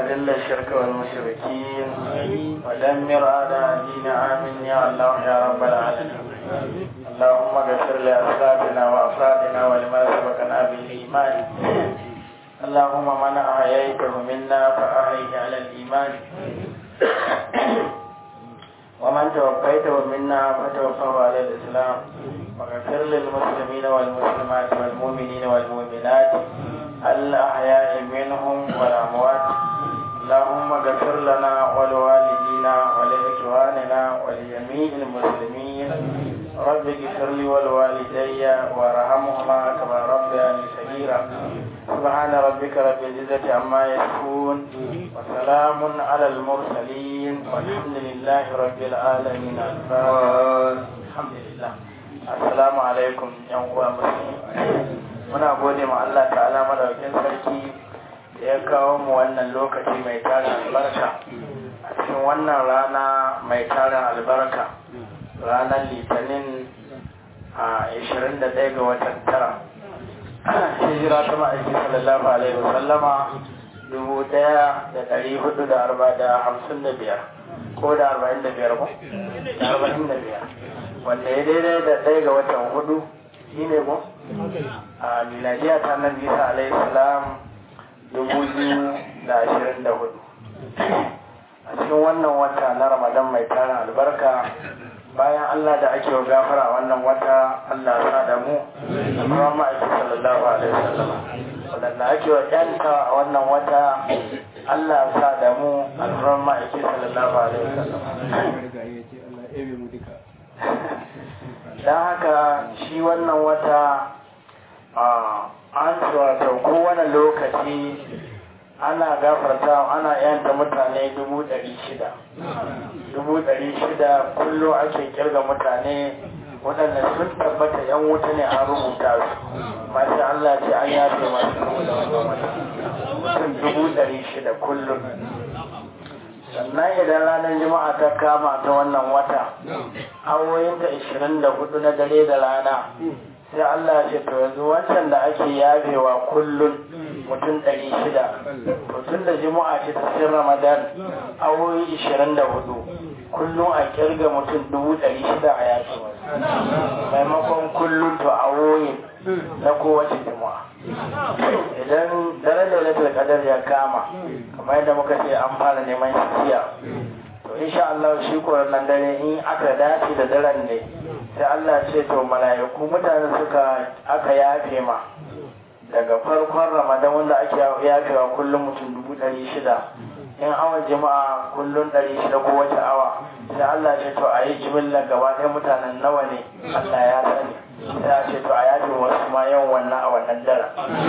وأذل الشرك والمشركين ودمر أعداء الدين آمين يا الله يا رب العالمين اللهم اغفر لأسلافنا وأفرادنا ولما سبقنا بالإيمان اللهم من أحييته منا فأحيه على الإيمان ومن توفيته منا فتوفه على الإسلام واغفر للمسلمين والمسلمات والمؤمنين والمؤمنات الأحياء منهم والأموات اللهم اغفر لنا ولوالدينا ولإخواننا ولجميع المسلمين رب اغفر لي ولوالدي وارحمهما كما ربياني صغيرا سبحان ربك رب العزة عما يصفون وسلام على المرسلين والحمد لله رب العالمين الحمد لله السلام عليكم يا مسلمين muna gode ma Allah ta'ala madaukin sarki da ya kawo mu wannan lokaci mai tarin albarka a cikin wannan rana mai tarin albarka ranar litinin a 21 ga watan tara hijira ta ma'aiki sallallahu alaihi wasallama dubu daya da dari hudu da arba da hamsin da biyar ko da arba'in da biyar ko da arba'in da biyar wanda ya daidai da ɗaya ga watan hudu shi ne ko a miladiya ta nan bisa alaihi salam dubu biyu da ashirin da hudu a cikin wannan wata na ramadan mai tarin albarka bayan Allah da ake wa gafara wannan wata Allah sa da mu da kuma ma'aiki sallallahu alaihi wasallam wadanda ake wa yanta a wannan wata Allah sa da mu alfuran ma'aiki sallallahu alaihi wasallam don haka shi wannan wata an wato kowane lokaci ana gafarta ana yanta mutane dubu ɗari shida dubu ɗari shida kullum ake kirga mutane waɗanda sun tabbata yan wuta ne an rubuta su masu Allah ce an yafe masu da mutum dubu ɗari shida kullum sannan idan ranar juma'a ta kama ta wannan wata awoyin ta 24 na dare da rana sai Allah ce to yanzu wancan da ake yafewa kullum mutum 600 mutum da juma'a ce ta sin ramadan awoyi 24 kullum a kirga mutum 600 a yafe maimakon kullum to awoyin na kowace juma'a idan daren lailatul qadar ya kama kamar yadda muka ce an fara neman shi jiya to insha Allah shi nan dare in aka dace da daren ne sai Allah ce to mala'iku mutane suka aka yafe ma daga farkon ramadan wanda ake yafewa kullum mutum dubu ɗari shida in awon jama'a kullum ɗari shida ko wace awa sai Allah ce to a yi jimillar gaba ɗaya mutanen nawa ne Allah ya sani sai a ce to a yafe wasu ma yawan wannan a wannan dara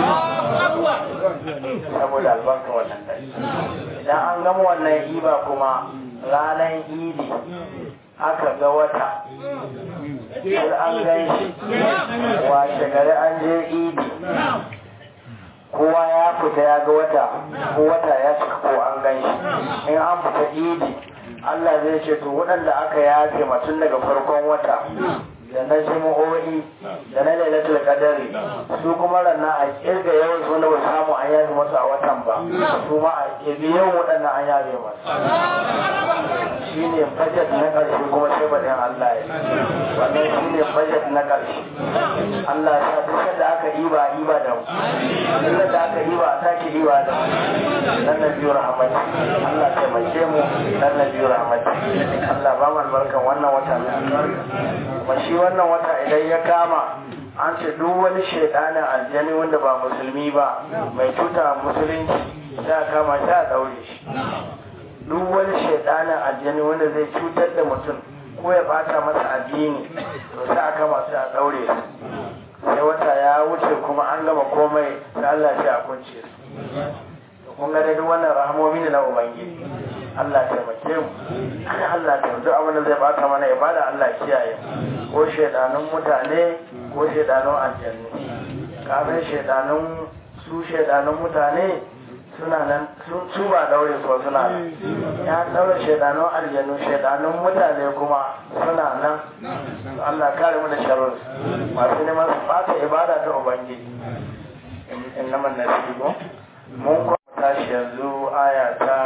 saboda albarka wannan dare idan an gama wannan iba kuma ranar idi aka ga wata sai an gan shi washe gari an je idi kowa ya fita ya ga wata ko wata ya cika ko an gan shi in an fita idi Allah zai ce to waɗanda aka yafe tun daga farkon wata da na jami'o'i da na lailatul qadari su kuma ranna a kirga yawan su wanda ba samu an yafe masu a watan ba su ma a kirga yawan waɗannan an yafe masu shi ne budget na ƙarshe kuma sai baɗin Allah ya wannan shi ne budget na ƙarshe Allah ya sa duk da aka iba iba da mu duk da aka iba a sake iba da mu dan na biyu rahmati Allah taimake mu dan na biyu rahmati Allah ba mu albarkan wannan wata mai albarka kuma shi wannan wata idan ya kama an ce duk wani shaidanin aljani wanda ba musulmi ba mai tuta musulunci za a kama shi a daure shi duk wani shaidanin aljani wanda zai cutar da mutum ko ya bata masa addini to sai a kama shi a daure su sai wata ya wuce kuma an gama komai sai Allah shi a kunce su kun ga duk wannan rahamomi ne na ubangiji Allah taimake mu Allah ta duk abin da zai bata mana ibada Allah kiyaye ko shaidanun mutane ko shaidanun aljannu kafin shaidanun su shaidanun mutane suna nan su ba daure so suna nan ya daure shaidanun aljannu shaidanun mutane kuma suna nan Allah kare mu da sharri masu neman su bata ibada ta ubangiji innaman nasibu mun tashi yanzu aya ta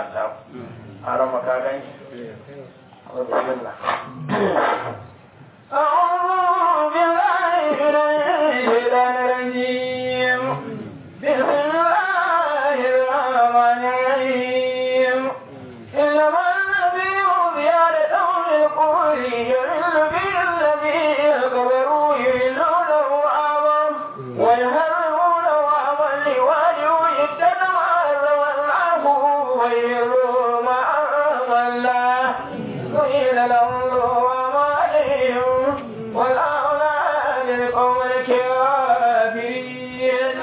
Allah a rama ka gan shi bismillah أعوذ بالله من الشيطان الرجيم بسم الله الرحمن الرحيم إنما النبي زيادة للقول يذل به الذين كفروا يذلونه عاما ويهرمونه عاما لواجه يتبع الله ويهرم عاما الله قيل لهم ما عليهم والأولاد للقوم الكافرين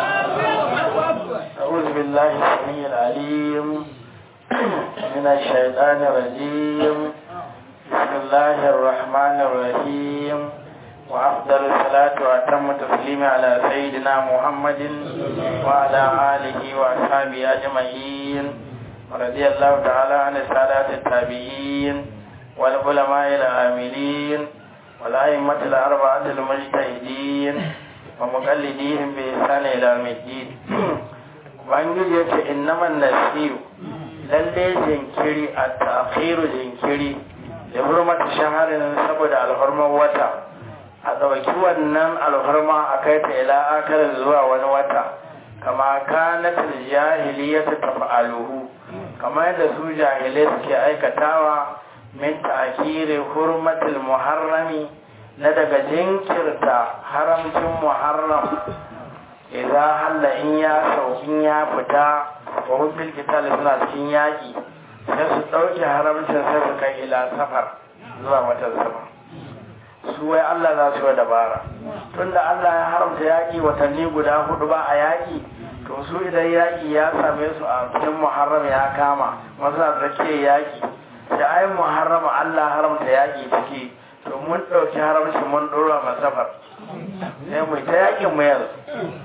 أعوذ بالله السميع العليم من الشيطان الرجيم بسم الله الرحمن الرحيم وأفضل الصلاة وأتم التسليم على سيدنا محمد وعلى آله وأصحابه أجمعين ورضي الله تعالى عن السادات التابعين والعلماء العاملين والأئمة الأربعة المجتهدين ومقلديهم بإحسان إلى يوم الدين ubangiji ya ce innaman nasiru lalle jinkiri a ta'khiru jinkiri da hurmata shaharin saboda alhurman wata a ɗauki wannan alhurma a kai ta ila akarar zuwa wani wata kama kanatul jahiliyatu taf'aluhu kamar yadda su jahilai suke aikatawa min ta'khiri hurmatul muharrami na daga jinkirta haramcin muharram idza halla in ya saukin ya fita wa hubbil qital suna cikin yaki sai su dauke haramcin sai su kai ila safar zuwa watan safar su wai Allah za su yi dabara tunda Allah ya haramta yaki watanni guda hudu ba a yaki to su idan yaki ya same su a cikin muharram ya kama wasu a tsakiyar yaki da ai muharram Allah haramta yaki ciki to mun dauki haramcin mun dora masafar sai mu ta yakin mu yanzu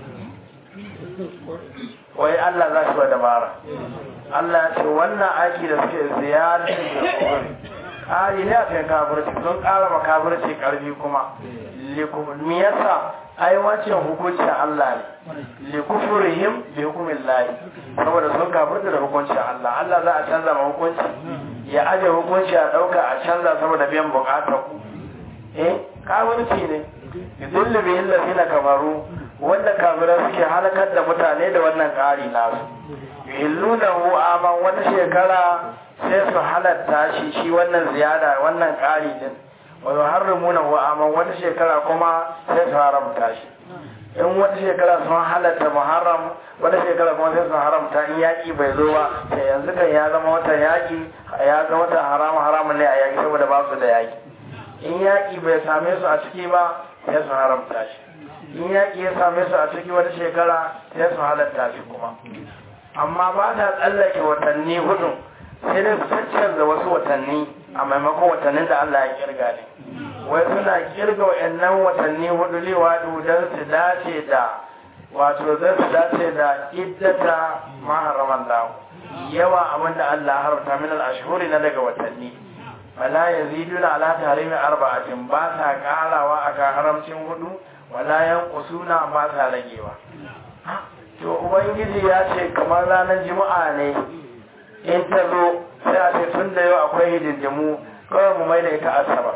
wai Allah za shi wa dabara Allah ya ce wannan aiki da suke ziyarar da kogori ƙari ne a kan kafirci sun ƙara ma kafirci ƙarfi kuma me yasa ai wancan hukuncin Allah ne likufurihim bi hukumin lahi saboda sun kafirta da hukuncin Allah Allah za a canza ma hukunci ya aje hukunci a ɗauka a canza saboda biyan buƙatar ku eh kafirci ne yudullu bihi allazina kafaru wanda kafirai suke halakar da mutane da wannan ƙari nasu yuhillunahu aman wata shekara sai su halatta shi shi wannan ziyada wannan ƙari din wa yuharrimunahu aman wata shekara kuma sai su haramta shi in wata shekara sun halatta muharram wata shekara kuma sai su haramta in yaƙi bai zo ba sai yanzu kan ya zama watan yaƙi ya zama watan haram haramun ne a yaƙi saboda ba su da yaƙi in yaƙi bai same su a ciki ba sai su haramta shi in yaƙi ya same su a ciki wata shekara sai su halatta shi kuma amma ba ta tsallake watanni hudu sai dai su canza wasu watanni a maimakon watannin da Allah ya kirga ne wai suna kirga wa'annan watanni hudu liwadu don su dace da wato don su dace da iddata maharaman lahu yawa abin da Allah haramta min al-ashhuri na daga watanni wala yaziduna ala tahrimi arba'atin ba sa karawa akan haramcin hudu wala yanqusuna ba sa ragewa to ubangiji ya ce kamar ranar juma'a ne in ta zo sai a ce tun da yau akwai hidindimu kawai mu mai da ita asabar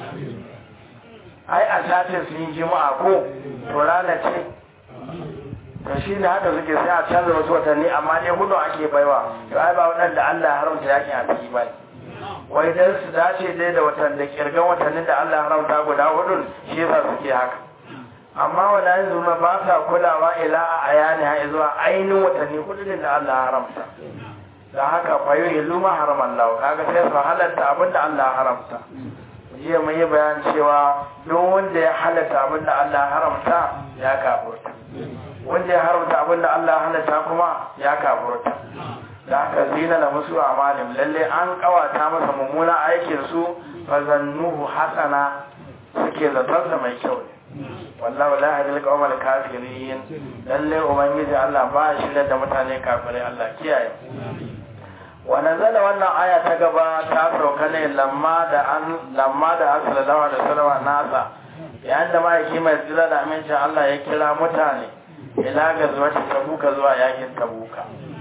ai a satin sun yi juma'a ko to rana ce to shi ne haka suke sai a canza wasu watanni amma dai hudu ake baiwa to ai ba waɗanda Allah haramta yakin a ciki ba wai dan su dace dai da watan da kirgan watannin da Allah haramta guda hudun shi yasa suke haka amma wala yanzu ma ba sa kulawa ila a ayani ha zuwa ainihin watanni hudun da Allah haramta da haka fayo ya luma haraman lau kaga sai su halatta abin da Allah haramta jiya mun yi bayan cewa duk wanda ya halatta abin da Allah haramta ya kafurta wanda ya haramta abin da Allah halatta kuma ya kafurta da haka zina da musu amalin lalle an kawata masa mummuna aikin su fa zannuhu hasana suke zaton mai kyau ne wallahu la yahdil qawmal kafirin lalle ubangiji Allah ba shi da mutane kafirai Allah kiyaye wa nazala wannan aya ta gaba ta sauka ne lamma da an lamma da sallallahu alaihi wasallam nasa yayin da mai mai tsira da amincin Allah ya kira mutane ila ga zuwa tabuka zuwa yakin tabuka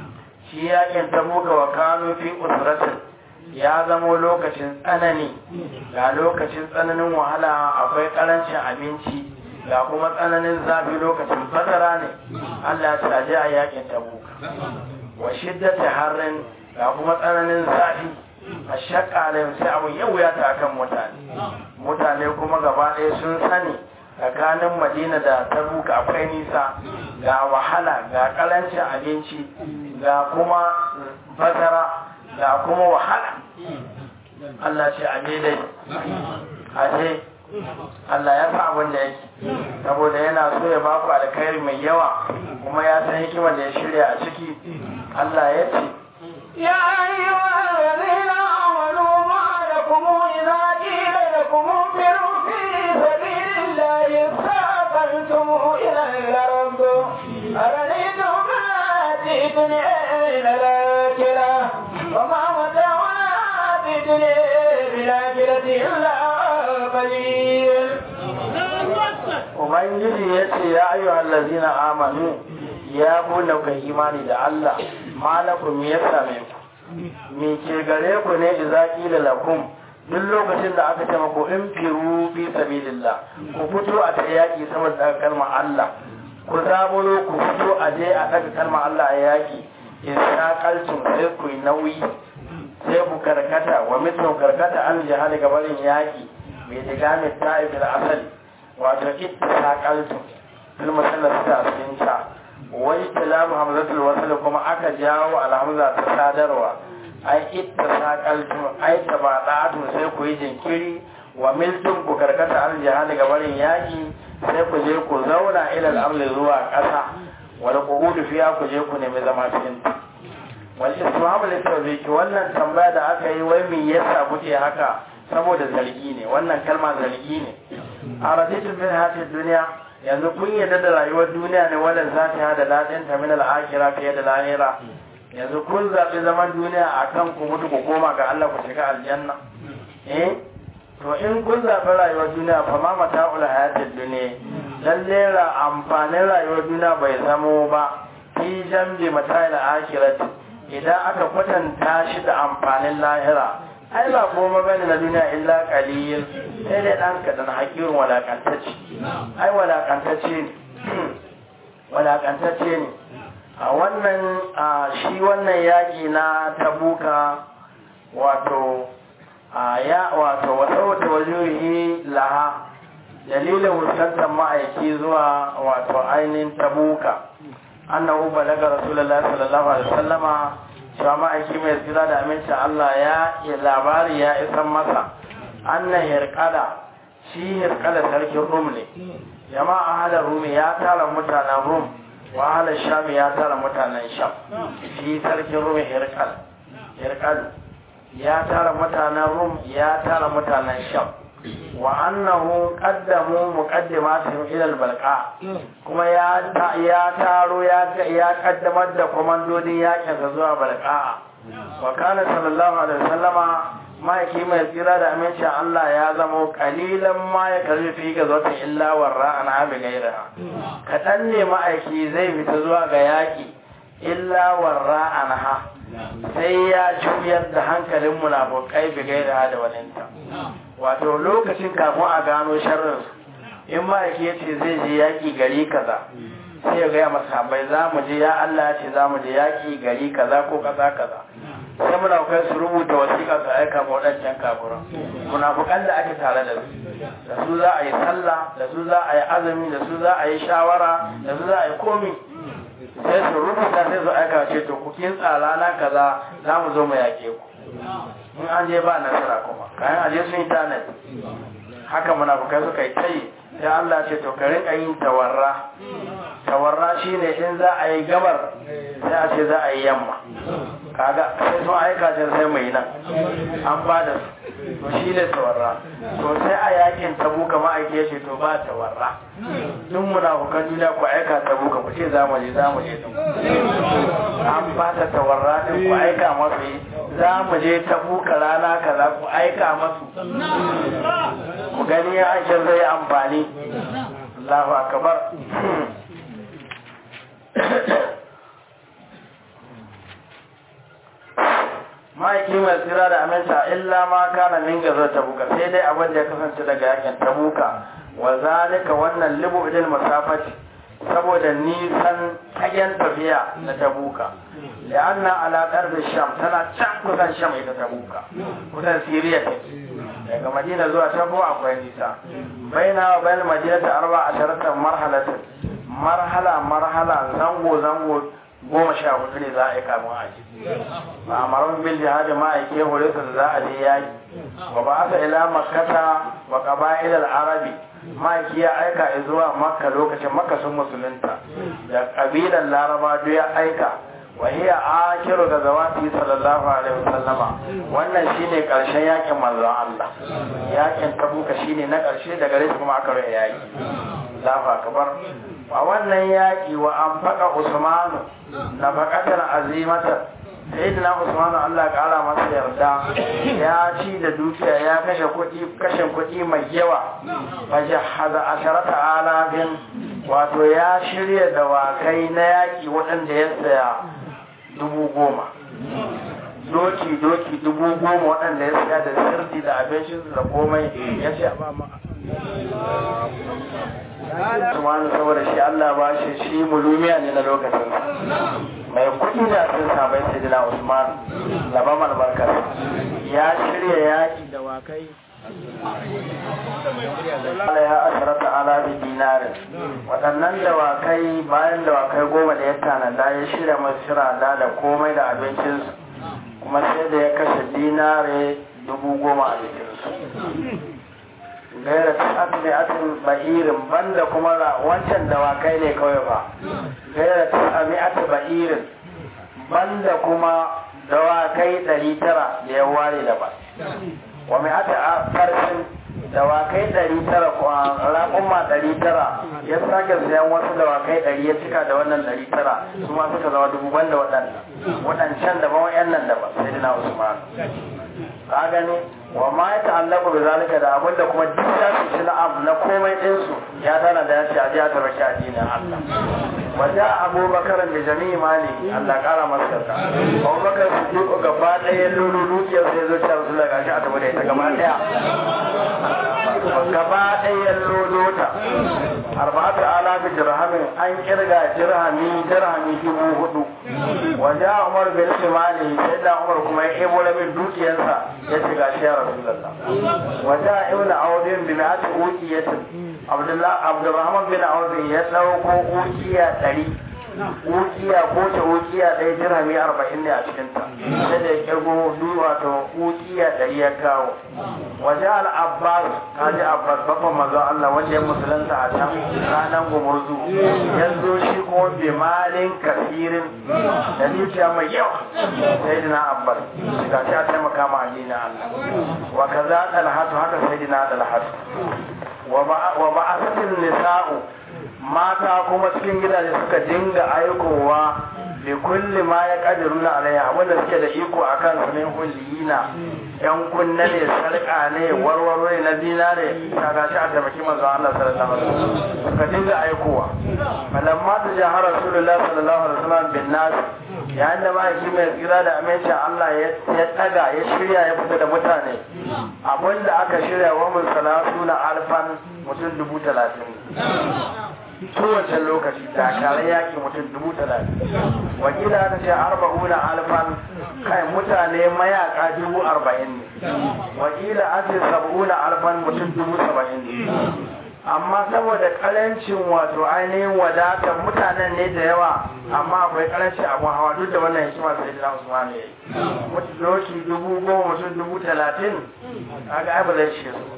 shi yakin tabuka wa kanu fi usratin ya zamo lokacin tsanani ga lokacin tsananin wahala akwai karancin abinci ga kuma tsananin zafi lokacin bazara ne Allah ta je a yakin tabuka wa shiddati harrin ga kuma tsananin zafi a shakka da sai abu yau ya ta kan mutane mutane kuma gaba ɗaya sun sani tsakanin madina da tabuka akwai nisa ga wahala ga karancin abinci ga kuma bazara ga kuma wahala Allah ce a dai a ce Allah ya sa abin da yake saboda yana so ya ba ku alkhairi mai yawa kuma ya san hikimar da ya shirya a ciki Allah ya ce يا أيها الذين آمنوا ما لكم إذا قيل لكم انفروا في سبيل الله اثاقلتم إلى الأرض أرأيتم ما الدنيا إلى الآخرة وما متاع الدنيا بالآخرة إلا قليل Ubangiji ya ce ya ayyu allazina amanu ya bude ka imani da Allah malakum ya same ku me ke gare ku ne idza qila lakum duk lokacin da aka ce maku in firu fi sabilillah ku fito a ta yaki saboda daga kalmar Allah ku zabulo ku fito a je a daga kalmar Allah a yaki in saqaltum sai ku yi nauyi sai ku karkata wa mithlu karkata an jihad gabarin yaki bai diga mai ta'ib asali wato ittisaqaltu fil masallat ta cikin ta wai tilamu hamzatul wasl kuma aka jawo alhamza ta sadarwa ai ittisaqaltu ai tabadatu sai ku yi jinkiri wa miltum ku karkata al jihad ga barin yaki sai ku je ku zauna ila al zuwa ƙasa wal qu'ud fiya ku je ku nemi zama cikin ta wal isma'u litawbiki wannan tambaya da aka yi wai me yasa kuke haka saboda zargi ne wannan kalma zargi ne a raditul min hadhihi dunya yanzu kun yarda da rayuwar duniya ne wannan za ta hada ladin ta min al-akhirah fiye da lahira yanzu kun zabi zaman duniya akan ku mutu ku koma ga Allah ku shiga aljanna eh to in kun zabi rayuwar duniya fa ma mata'ul hayatid dunya lalle ra amfanin rayuwar duniya bai zamo ba fi jambi mata'il akhirati idan aka kwatanta shi da amfanin lahira ai ba goma bane na duniya illa qalil sai dai dan kadan hakirin walakantacce ai walakantacce ne walakantacce ne a wannan shi wannan yaki na tabuka wato ya wato wasauta wajuhi laha dalilin fuskantar ma'aiki zuwa wato ainihin tabuka annahu balaga rasulullahi sallallahu alaihi wasallama cewa ma'aiki mai tsira da amincin Allah ya labari ya isan masa anna hirkada shi hirkada sarkin rum ne jama'a halar rumi ya tara mutanen rum wa halar sham ya tara mutanen sham shi sarkin rum hirkal hirkal ya tara mutanen rum ya tara mutanen sham wa annahu qaddamu muqaddimatihim ila al-balqa kuma ya ya taro ya ya kaddamar da komandodin yakin sa zuwa balqa wa kana sallallahu alaihi wasallama ma'aiki mai tsira da aminci Allah ya zamo kalilan ma ya karbi fi ga zata illa warra an abi gaira kadan ne ma'aiki zai fita zuwa ga yaki illa warra anha sai ya juyar da hankalin munafukai bi gaira da waninta wato lokacin kafin a gano sharrin in ma'aiki ya ce zai je yaƙi gari kaza sai ya gaya masa bai za mu je ya Allah ya ce za mu je yaƙi gari kaza ko kaza kaza sai munafukai su rubuta wasiƙa su aika ma waɗancan kafuran munafukan da ake tare da su da su za a yi sallah da su za a yi azumi da su za a yi shawara da su za a yi komi sai su rubuta sai su aika ce to ku kin tsara na kaza za mu zo mu yaƙe ku in an je ba nasara kuma kayan aje sun yi tanadi haka munafukai suka yi tayi sai Allah ce to ka rinka yin tawarra tawarra shine in za a yi gabar sai a ce za a yi yamma kaga sai sun aika ce sai mai nan an ba da su to shi ne tawarra to sai a yakin tabuka ma'aiki ya ce to ba tawarra duk munafukan duniya ku aika tabuka ku ce za mu je za mu je an ba ta tawarra din ku aika masu yi za mu je tabuka rana kaza ku aika masu ku gani ya aikin zai amfani Allahu akbar ma'aiki mai tsira da aminta illa ma kana min gazar tabuka sai dai abin da ya kasance daga yakin tabuka wa zalika wannan libu idil masafati saboda nisan kayan tafiya na tabuka la'anna ala qarbi sham tana can kusan sham ita tabuka kusan siriya take daga madina zuwa tabo akwai nisa baina wa bayan madina ta arba a sharatan marhalatin marhala marhala zango zango goma sha hudu ne za a yi kamun aji ba a maron bil jihadi ma a ke hore su za a je yaki wa ba aka ila makkata wa qaba'il al-arabi ma ya aika zuwa makka lokacin makka sun musulunta da kabilan laraba duk ya aika wa hiya akiru da zawati sallallahu alaihi wasallama wannan shine karshen yakin manzon Allah yakin tabuka shine na karshe daga gare kuma aka rage yaki Allahu akbar a wannan yaki wa an faka Usmanu na faqatan azimatan sayyidina Usmanu Allah ya kara masa yarda ya ci da dukiya ya kashe kuɗi kashe kuɗi mai yawa fajahaza asharata alafin wato ya shirya dawakai na yaki waɗanda ya saya dubu goma doki doki dubu goma waɗanda ya saya da sirti da abincinsu da komai ya ce ba ma Usmanu saboda shi Allah ba shi shi mulumiya ne na lokacin mai kuɗi da sun sabai sai dina Usman laban albarkar ya shirya yaki da wakai Allah ya asharata ala bi dinarin waɗannan dawakai bayan dawakai goma da ya tanada ya shirya masu shirada da komai da abincinsu kuma sai da ya kashe dinare dubu goma a jikinsu gaira tas'ami'atin ba'irin banda kuma wancan dawakai ne kawai ba gaira tas'ami'atin ba'irin banda kuma dawakai ɗari tara da ya ware da ba wa mai ata farsin dawakai ɗari tara raƙumma ɗari tara ya sake sayan wasu dawakai ɗari ya cika da wannan ɗari tara su ma suka zama dubu banda waɗannan waɗancan da ba wa'yan da ba sai dina usman ka gani wa ma ya ta'allaku bi zalika da abin da kuma duk ya su ci na'am na komai ɗinsu ya tana da ya ce a ji a tabbaki addinin Allah wajen abubakar da jami'i mali Allah kara masa yarda abubakar su ji gaba ɗaya lulu dukiyar sai zo ta rasu daga shi a tabbata ita gaba ɗaya gaba ɗaya lulu ta arba'atu alafi dirhamin an kirga dirhami dirhami dubu hudu wajen umar bin shimali sai da umar kuma ya ebo rabin dukiyarsa ya ce ga shi ya rasu lalla wajen ibn audin bi ma'ati ukiyatin abdurrahman bin audin ya ɗauko ukiya ɗari ukiya ko ta ukiya ɗaya dirhami arba'in ne a cikinta sai da ya kirgo wato ukiya ɗari ya kawo waje al'abbas ta ji abbas babban mazan allah wanda ya musulunta a can ranar gumurzu ya zo shi kuma bi malin kasirin da dukiya mai yawa sai dina abbas ga shi a taimaka ma addinin allah wa kaza dalhatu haka sai dina dalhatu wa ba'asatin nisa'u mata kuma cikin gidaje suka dinga aikowa da kulli ma ya kadiru na alaiya wanda suke da iko a kan su ne huliyina yan kunna ne sarƙa ne warwaro ne na dinare ta gashi a taimaki manzo Allah sallallahu alaihi wasallam suka dinga aikowa falamma ta jahara rasulullah sallallahu alaihi wasallam bin nas yayin da ma'aiki mai tsira da amincin Allah ya taga ya shirya ya fita da mutane abinda aka shirya wa mun salatu na alfan mutum dubu talatin kowace lokaci takarar yaki mutum dubu talatin wakila ta ce arba'una alfan kai mutane mayaka dubu arba'in ne wakila an ce sab'una alfan mutum dubu saba'in ne amma saboda karancin wato ainihin wadatar mutanen ne da yawa amma akwai karanci abu hawa duk da wannan hikima sai da Usman ne mutum doki dubu goma mutum dubu talatin kaga ai ba zai shi su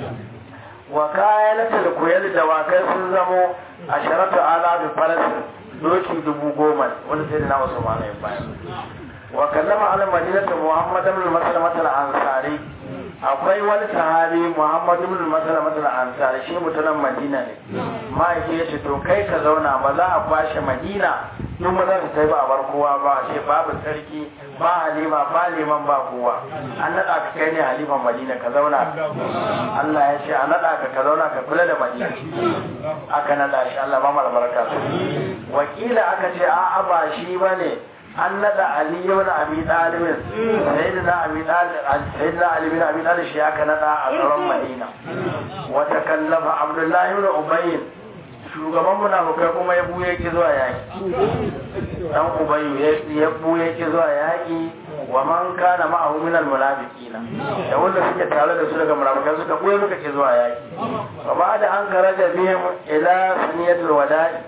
wa kayanatul kuyal da wakai sun zamo a sharatu ala bi falasin doki dubu goma wanda sai da na Usman ne bayan wa kallama al madinatu muhammad ibn maslamat al ansari akwai wani sahabi muhammad ibn maslamat al ansari shi mutumin madina ne ma'aiki ya ce to kai ka zauna ba za a kwashe madina duk ba za su tai ba a bar kowa ba shi babu sarki ba halima ba liman ba kowa an naɗa ka kai ne haliman madina ka zauna Allah ya ce a naɗa ka ka zauna ka kula da madina aka naɗa shi Allah ba mara baraka wakila aka ce a'a ba shi ba ne an nada ali ibn abi talib sayyidina abi talib sayyidina ali ibn abi talib shi aka nada a tsaron madina wa takallafa abdullahi ibn ubay shugaban munafukai kuma ya buye ki zuwa yaki dan ubayyu ya buye ki zuwa yaki wa man kana ma'ahu min al-munafiqina da wanda suke tare da su daga munafikai suka buye suka ki zuwa yaki wa ba'da an karaja bihim ila saniyatul wada'i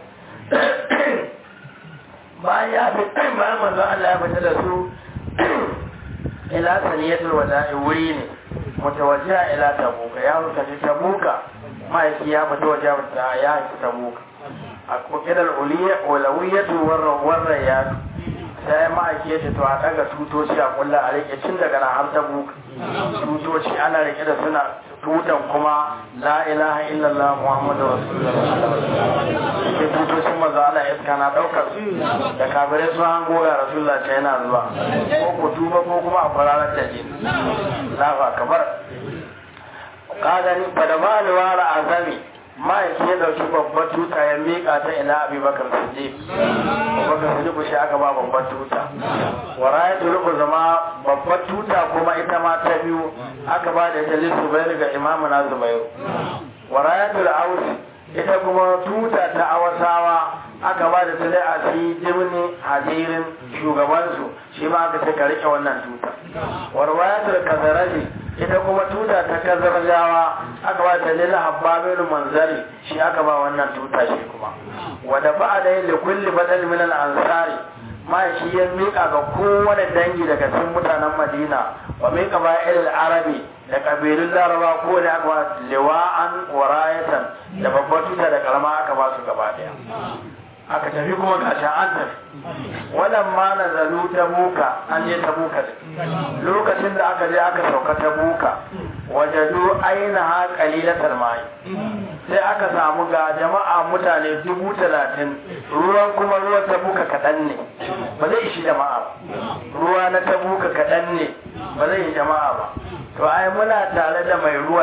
bayan ya fi bayan manzo Allah ya fita da su ila saniyatul wada'i wuri ne mutawajjiha ila tabuka ya fuka tabuka ma'aiki ya fita waje ta ya fi tabuka a kokidar ulawiyatu warra ya sai ma'aiki ya ce to a daga tutoci a kulla a rike cin daga na har tabuka tutoci ana rike da suna tutan kuma la ilaha illallah muhammadu rasulullah ke tutocin maza ala iska na daukar da kabirai sun hango ga rasulullah ce yana zuwa ko ku tuba ko kuma a kwararar da jini lafa kamar ka gani ba da ba da wara azami ma'aiki ya dauki babbar tuta ya miƙa ta ila abubakar siddiq abubakar siddiq shi aka ba babbar tuta wara ya tulubu zama babbar tuta kuma ita ma ta biyu aka ba da ita lissu bai ga imamu na zubairu wara ya tulu ausi ita kuma tuta ta awasawa aka ba da tale a fi jimni hadirin shugabansu shi ma aka ce ka rike wannan tuta warwayatul kazaraji ita kuma tuta ta kazarjawa aka ba ta lila habbabin manzari shi aka ba wannan tuta shi kuma wadda ba da yin likulli badal min al-ansari ma shi ya mika ga kowane dangi daga cikin mutanen madina wa mika ba ilal arabi da kabilun laraba ko da aka ba liwa'an warayatan da babbar tuta da karama aka ba su gaba daya aka tafi kuma gashi an tafi wannan ma na zalu ta buka an je ta buka lokacin da aka je aka sauka ta buka wajadu aina ha qalilatal mai sai aka samu ga jama'a mutane dubu talatin ruwan kuma ruwan ta buka kaɗan ne ba zai ishi jama'a ba ruwa na ta buka kaɗan ne ba zai yi jama'a ba to ai muna tare da mai ruwan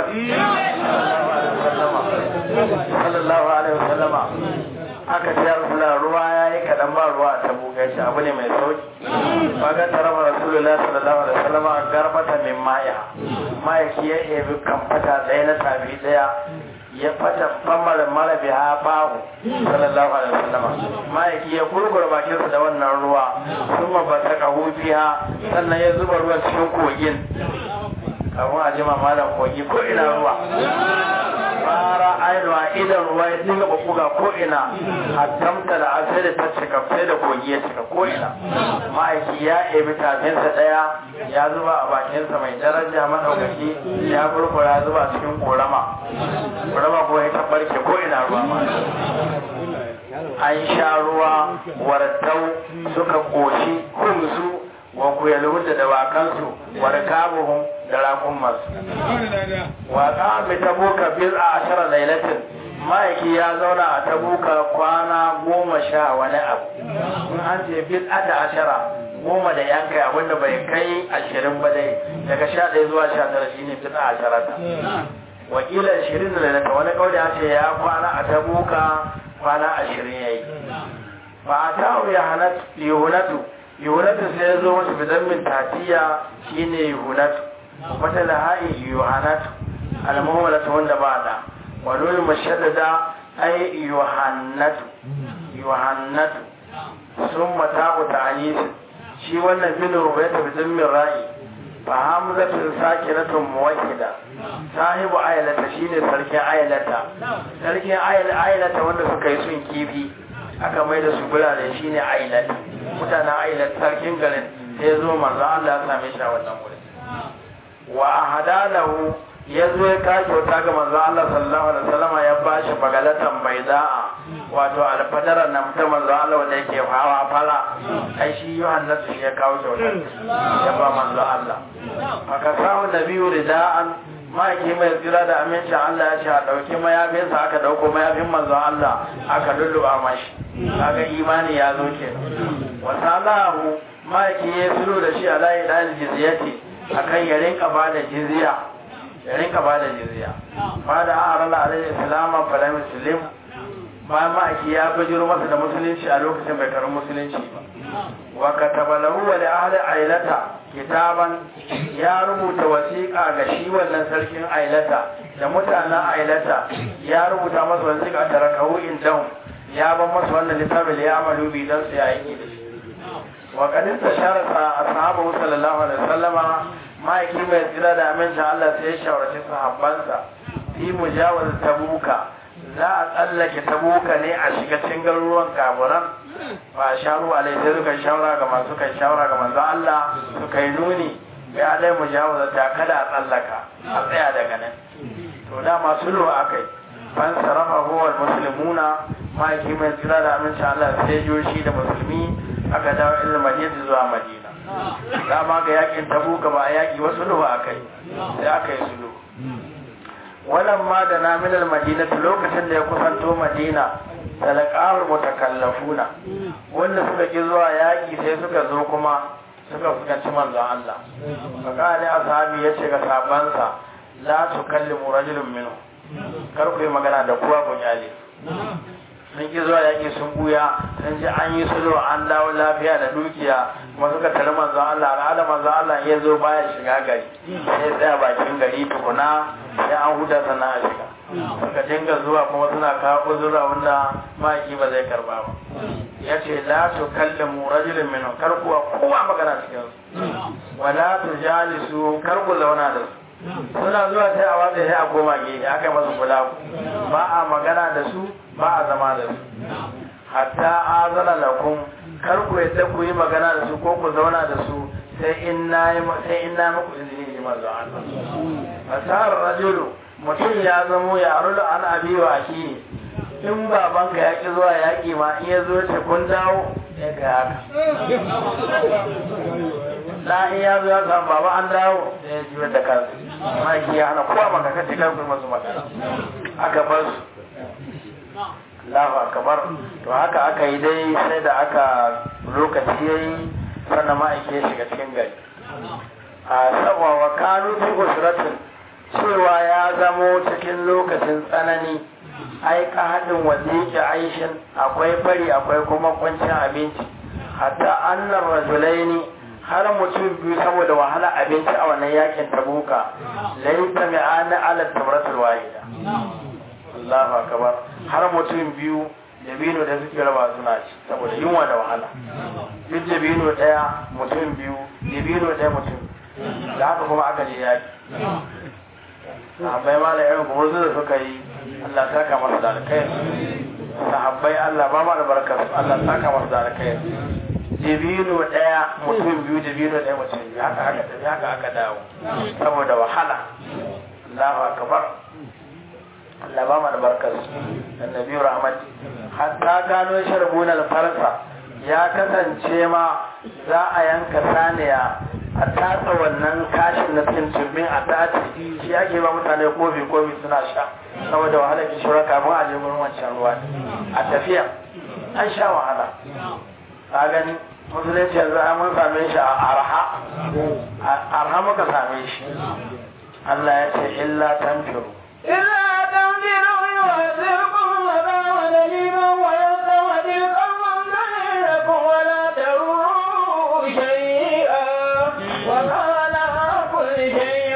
sallallahu alaihi wasallama aka ce rasula ruwa ya yi kaɗan ba ruwa a tabu gaishe abu ne mai sauki baga ta raba rasulullah sallallahu alaihi wasallam a garbata min maya mayaki ya ebi kamfata ɗaya na tabi ɗaya ya fata famar mara biha bahu sallallahu alaihi wasallam mayaki ya kurkura bakin da wannan ruwa kuma ba ta kahu biya sannan ya zuba ruwan cikin kogin kafin a jima malam kogi ko ina ruwa fara ainiwa idan ruwa ya dinga buga ko ina hatamta da asai da ta cika sai da kogi ya cika ko ina ma'aiki ya ebi tafinsa daya ya zuba a bakinsa mai daraja madaukaki ya burkura zuba cikin korama korama ko ya tabbarke ko ina ruwa ma an sha ruwa wartau suka koshi humsu wa ku yalhu da dawakansu wa rikabuhum da rakun masu wa qami tabuka bil ashara lailatin ma'aiki ya zauna a tabuka kwana goma sha wani abu in an ce bil ada ashara goma da yankai abinda bai kai ashirin ba dai daga sha ɗaya zuwa sha tara shine bil ashara ta wakila ashirin da lailata wani kauli ya ce ya kwana a tabuka kwana ashirin yayi ba a ta'u ya hanat yunatu yunatu sai ya zo masa bidan min tatiya shine yunatu wata laha'i yuhanatu almuhmalatu wanda ba da walul mashaddada ay yuhannatu yuhannatu summa ta'u ta'anis shi wannan bin rubaita bidan min ra'i fa hamzatun sakinatun muwahhida sahibu aylata shine sarkin aylata sarkin aylata wanda suka yi sun kifi aka mai da su birane shine ailat mutanen ailat sarkin garin sai zo manzo Allah ya same shi a wannan wurin wa ahadalahu ya zo ya ka kyauta ga manzo Allah sallallahu alaihi wasallam ya bashi bagalatan baida'a wato alfadaran nan ta manzo Allah wanda yake hawa fara ai shi Yohanna shi ya kawo kyauta ya ba manzo Allah aka samu nabiyu rida'an ma'aiki mai tsira da amincin Allah ya ce a ɗauki mayafinsa aka ɗauko mayafin manzon Allah aka lulluɓa mashi kaga imani ya zo ke wasalahu ma'aiki ya tsiro da shi a layi ɗan jizyati akan ya rinka ba da jizya ya rinka ba da jizya ba da arala alaihi islama fala muslim bayan ma'aiki ya bajiro masa da musulunci a lokacin bai karu musulunci ba wa kataba lahu wa li ahli ailata kitaban ya rubuta wasiƙa ga shi wannan sarkin ailata da mutanen ailata ya rubuta masa wasiƙa ta rakahu indahum ya ban masa wannan littafin ya amalu bi dan su yayi da shi wa qad istashara ashabu sallallahu alaihi wasallama ma'aiki mai tsira da amincin Allah sai ya shawarci sahabbansa fi mujawaz tabuka za a tsallake tabuka ne a shiga cikin garuruwan kaburan ba sharu alai sai suka shawara ga masu kai shawara ga manzo Allah suka yi nuni ya dai mujawaz ta kada a tsallaka a tsaya daga nan to da masu lo akai ban sarafa huwa muslimuna ma'aiki mai tsira da amincin Allah sai joshi da musulmi aka dawo ilil madina zuwa madina dama ga yakin tabuka ba a yaki wasu lo akai sai aka yi sulu wannan ma da na minal madina lokacin da ya kusanto madina talaqahul mutakallafuna wanda suka ki zuwa yaki sai suka zo kuma suka fuskanci manzon Allah fakali ashabi yace ga sabansa la tukallimu rajulun minhu kar ku yi magana da kowa kun yale sun ki zuwa yaƙi sun buya sun ji an yi sulhu an dawo lafiya da dukiya kuma suka tare manzo Allah al'ada manzo Allah ya zo baya shiga gari sai tsaya bakin gari tukuna sai an huda sannan a shiga suka dinga zuwa kuma suna kawo uzura wanda maki ba zai karba ba ya ce la tu kallamu rajulun minhum kar kuwa kowa magana cikin su wala tu jalisu kar ku zauna da su suna zuwa sai a watsa sai a koma gefe aka yi masu kula ba a magana da su ba a zama da su hatta azana lakum kar ku yadda ku yi magana da su ko ku zauna da su sai in na sai in na muku izini ji manzo Allah fasar rajulu mutum ya zamo ya rulu an abi wa aki in babanka ya ki zuwa yaƙi ma in ya zo ce kun dawo ya ga haka da in ya zo ya samu baba an dawo da ya ji da kansu maki ya hana kowa maka kace kan kuma masu magana aka bar su Allahu akbar to haka aka yi dai sai da aka lokaci yayi sannan ma'aike shiga cikin gari a sabuwa wa kanu fi usratin cewa ya zamo cikin lokacin tsanani ai ka haɗin waziki aishin akwai fari akwai kuma kwancin abinci hatta annar rajulaini har mutum biyu saboda wahala abinci a wannan yakin tabuka laita mai ana ala tamratul wahida Allahu akbar har mutum biyu dabino da suke raba suna ci saboda yunwa da wahala duk dabino daya mutum biyu dabino daya mutum da haka kuma aka je yaki sahabbai ma da irin gumurzu da suka yi Allah saka masu da alkhairi sahabbai Allah ba ma da barkar Allah saka masu da alkhairi dabino daya mutum biyu dabino daya mutum biyu haka haka tafi haka aka dawo saboda wahala Allahu akbar Allah ba ma da barkar annabi rahmat hatta gano sharbuna al-farsa ya kasance ma za a yanka saniya a tatsa wannan kashin na tuntumin a tace shi ake ba mutane kofi kofi suna sha saboda wahala ki shura kafin a je gurin wancan ruwa a tafiya an sha wahala ka gani musulunci yanzu an mun same shi a arha arha muka same shi Allah ya ce illa tanfiru إلا تنفروا يعذبكم عذابا أليما ويستبدل قوما غيركم ولا تروه شيئا وكان على كل شيء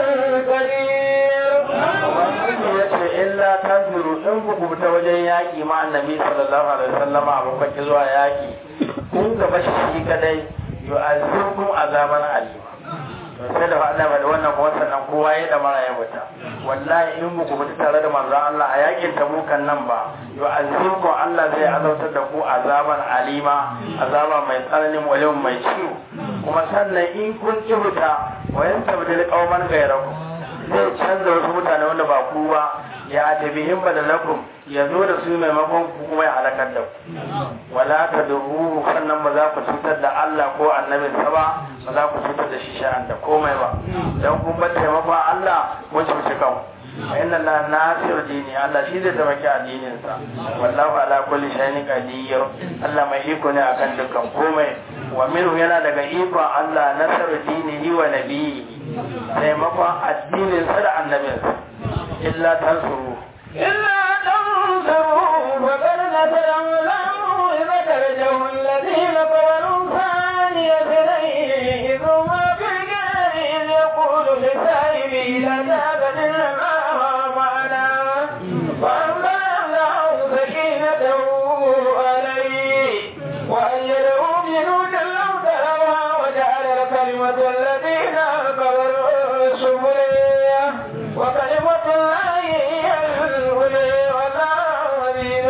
قدير Ubangiji ya ce illa tanfiru in ku kubuta wajen yaƙi ma annabi sallallahu alaihi wasallam a bakwai zuwa yaƙi kun gaba shi shi kadai yu'azzibukum azaban alima to sai da faɗa ba da wannan kuma sannan kowa ya da mara ya mutu wallahi in ku kubuta tare da manzon Allah a yaƙin tabukan nan ba yu'azzibukum Allah zai azautar da ku azaban alima azaba mai tsananin wajen mai ciwo kuma sannan in kun kibuta wa yantabdil qauman ghayrakum zai canza wasu mutane wanda ba ku ba ya tabihin badalakum ya zo da su maimakon ku kuma ya halakar da ku wala ta dubu sannan ba za ku cutar da Allah ko annabin sa ba ba za ku cutar da shi sha'an da komai ba dan kun bar taimakon Allah mun cuci kan fa inna Allah nasir dini Allah shi zai taimaki addinin sa wallahu ala kulli shay'in qadir Allah mai iko ne akan dukkan komai wa minhu yana daga ikon Allah nasar dinihi wa nabiyyi taimakon addinin sa da annabinsa illa tansuru إلا تنصروا فقد نصره الله إذا أخرجه الذين قبلوا ثاني اثنين إذ هما في الجار إذ يقول لصاحبه لا تحزن إن الله معنا فأنزل الله سكينته عليه وأيده بجنود لم تروها وجعل الكلمة الذين كفروا السفلية وكلمة الله هي العليا والله عزيز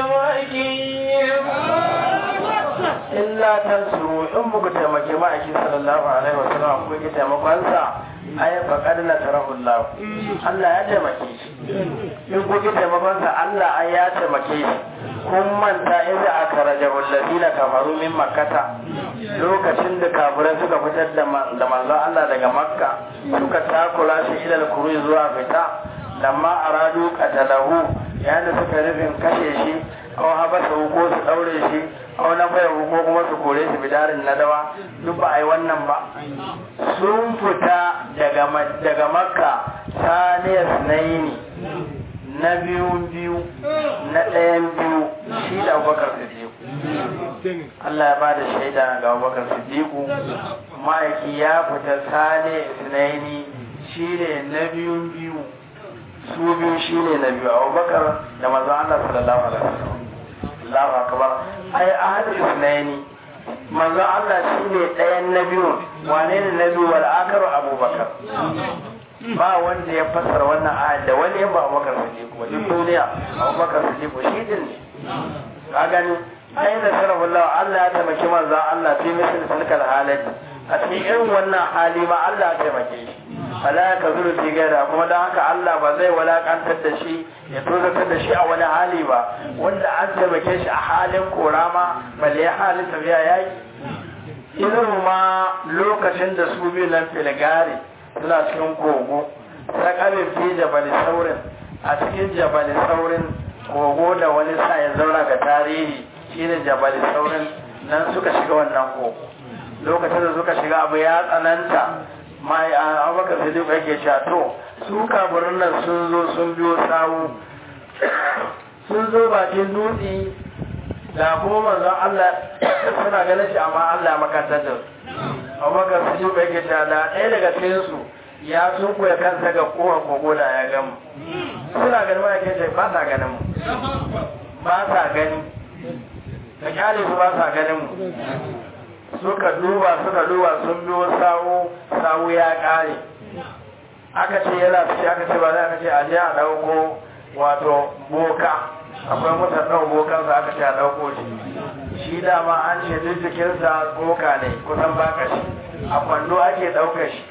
حكيم illa tansuru in muku taimake ma'aikin sallallahu alaihi wasallam ko ki taimakon sa ay faqad la tarahu Allah Allah ya taimake shi in ku ki taimakon sa Allah ai ya taimake shi kun manta idza akhrajahu alladhina kafaru min makkata lokacin da kafirai suka fitar da da manzo Allah daga makka suka takura shi ila al zuwa fita lamma aradu qatalahu yana suka rufin kashe shi aw habasa ko su daure shi aw na baya ko kuma su kore shi bidarin nadawa duk ba ai wannan ba sun fita daga daga makka saniya sunaini na biyun biyu na ɗayan biyu shi da abubakar siddiqu Allah ya ba da shaida ga abubakar siddiqu ma'aiki ya fita saniya sunaini shi ne na biyun biyu su biyu shi ne na biyu abubakar da manzon Allah sallallahu alaihi wasallam Allahu akbar ai ahadu isnaini manzon Allah shi ne ɗayan na biyu wane ne na biyu wal akaru abubakar ba wanda ya fassara wannan ayat da wani ba abubakar siddiq ba duk duniya abubakar siddiq shi din ne ka gani ai da sarrafa Allah ya taimaki manzon Allah fi misal tilkal halati a cikin irin wannan hali ma Allah ya taimake shi fala ka zuru fi gaira kuma don haka Allah ba zai walakantar da shi ya tozatar da shi a wani hali ba wanda an taimake shi a halin korama balle ya halin tafiya yaki irin ma lokacin da su biyu nan filgari suna cikin kogo sakamin fi jabali saurin a cikin jabali saurin kogo da wani sa ya zauna ga tarihi shine jabali saurin nan suka shiga wannan kogo lokacin da suka shiga abu ya tsananta mai abubakar sadiq yake cewa to su kafirin nan sun zo sun biyo sawu sun zo bakin dutse da kuma manzon Allah suna ganin shi amma Allah makantar da su abubakar sadiq yake cewa da ɗaya daga cikin su ya sun koya kansa ga kowa kogo da ya gamu suna ganin ma yake ce ba sa ganin mu ba sa gani da kyale su ba sa ganin mu suka duba suka duba sun biyo sawu sawu ya kare aka ce yana fice aka ce ba za aka ce a je a dauko wato boka akwai mutan ɗau bokansa aka ce a dauko shi shi dama an ce duk jikinsa boka ne kusan baka shi a kwando ake ɗaukar shi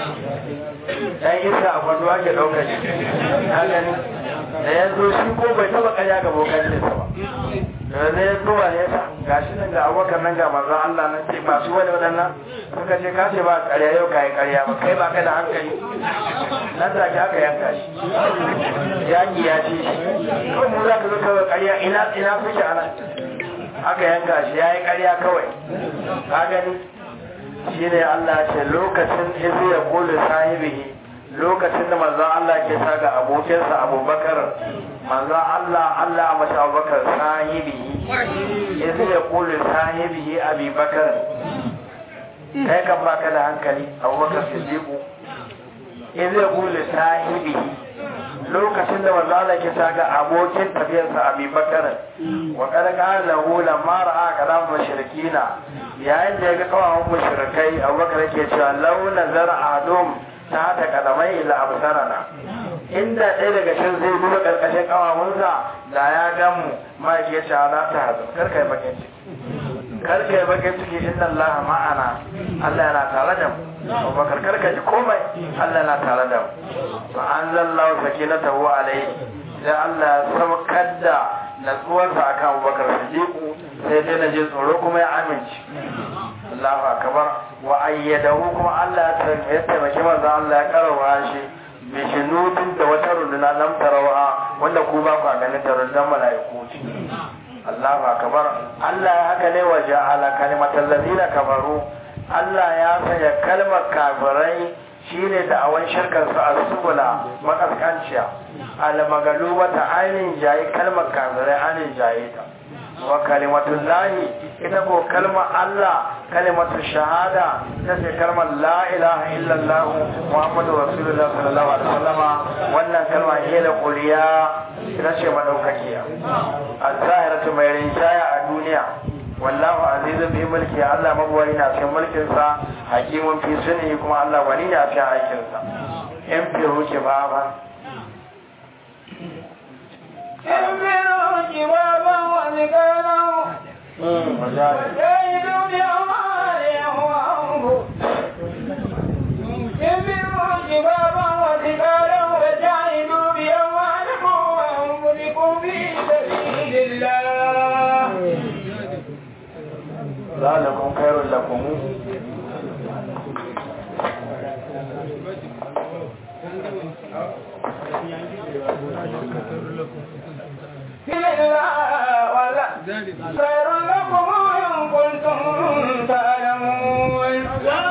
ɗan isa a kwando ake ɗaukar shi na gani da yanzu shi ko bai taɓa ƙarya ga bokan ce ba da ne zuwa ne ta ga shi nan ga abokan nan ga manzon Allah nan ce ba su wani waɗannan suka ce ka ce ba ƙarya yau ka yi ƙarya ba kai ba kai da hankali nan da aka yanka shi yaƙi ya ce shi kawai mu za ka zo kawai ƙarya ina ina suke ana aka yanka shi ya yi ƙarya kawai ka gani shi ne Allah ce lokacin izu ya kulu sahibihi lokacin da manzon Allah ke sa ga abokinsa abubakar manzon Allah Allah a mace abubakar sahibihi izu ya kulu sahibihi abubakar kai kan baka da hankali abubakar siddiqu izu ya kulu sahibihi lokacin da manzo Allah ke ga abokin tafiyarsa abubakar wa qad qala lahu lamma ra'a kalam mushrikina yayin da ya ga kawawan mushrikai abubakar yake cewa law nazara adum ta ta kadamai ila absarana inda ɗaya daga cikin zai duba karkashin kawawunsa da ya gamu ma ke cewa la ta hazu kar kai bakin ciki kar kai bakin ciki inna Allah ma'ana Allah yana tare da mu Abubakar kar ka ji komai Allah yana tare da mu fa anzalallahu sakinatahu alayhi sai Allah ya saukar da natsuwarsa akan Abubakar Siddiq sai dai na je tsoro kuma ya amince Allahu akbar wa ayyadahu kuma Allah ya taimaki manzo Allah ya karawa shi bishinutun da wata runduna lam tarawa wanda ku ba ku ganin ta rundunar mala'iku ce Allahu akbar Allah ya haka ne wa ja'ala kalimatal ladina kafaru Allah ya sanya kalmar kafirai shine da awan shirkar su al-subula makaskanciya al-magaluba ta ainin jayi kalmar kafirai ainin jayi ta wa kalimatun lahi ita ko kalmar Allah kalimatun shahada ta ce kalmar la ilaha illallah muhammadu rasulullah sallallahu alaihi wasallama wannan kalma ce da kuliya ita ce madaukakiya al-zahiratu mai rinjaya a duniya wallahu azizun bi mulki Allah magwani na cikin mulkin sa hakimun fi sunni kuma Allah wani ne a cikin aikin sa in fi huke ba ba انفروا جبابا وثقالا وجاهدوا بأموالهم وأنفسهم انفروا جبابا وثقالا وجاهدوا بأموالكم وأنفسكم في سبيل الله ذلكم خير لكم في الله ولا خير لكم إن كنتم تعلمون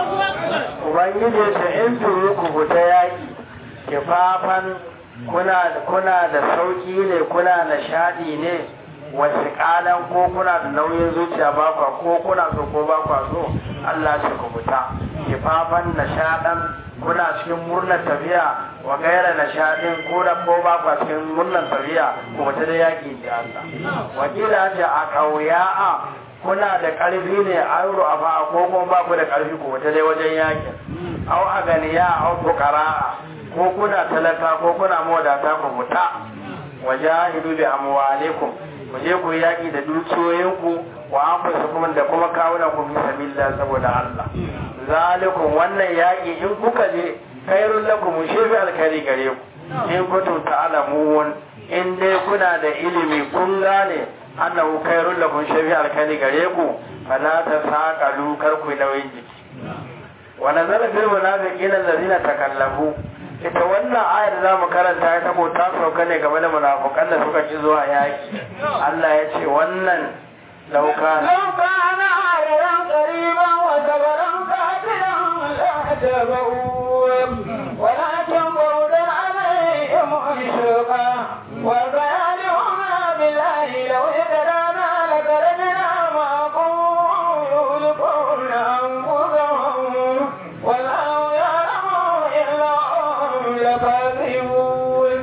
ubangiji ce in turu ku fita yaki kifafan kuna kuna da sauki ne kuna nishadi ne wasu kalan ko kuna da nauyin zuciya ba kwa ko kuna so ko ba kwa so Allah ce ku fita kifafan nishadan kuna cikin murnar tafiya wa gaira nishadin ko da ko ba kwa cikin murnar tafiya ku fita da yaki da Allah wakila ce a kauya'a kuna da ƙarfi ne auro a fa'a ko kuma ba ku da ƙarfi ku wata dai wajen yakin au a ganiya au fukara ko kuna talaka ko kuna mawadata ku fita wa jahidu bi amwalikum ku je ku yaki da dukiyoyinku wa anfusukum da kuma kawunan ku fi sabilillah saboda Allah zalikum wannan yaki in kuka je khairul lakum shi bi alkhairi gare ku in kuntum ta'lamun in dai kuna da ilimi kun gane annahu khairul lakum shafi alkali gare ku fala ta saqalu kar ku nauyin jiki wa nazala fil munafiqina allazina takallafu ita wannan ayar da zamu karanta ita ko ta sauka ne game da munafikan da suka ci zuwa yaki Allah ya ce wannan lauka لو كان عارضا قريبا وسفرا قاتلا لاتبعوه ولكن بعدا عليهم الشقى وبيانهما بالله لو اهتدانا لخرجنا معكم يهلكون انفسهم والله يعلم الا هم لكاذبون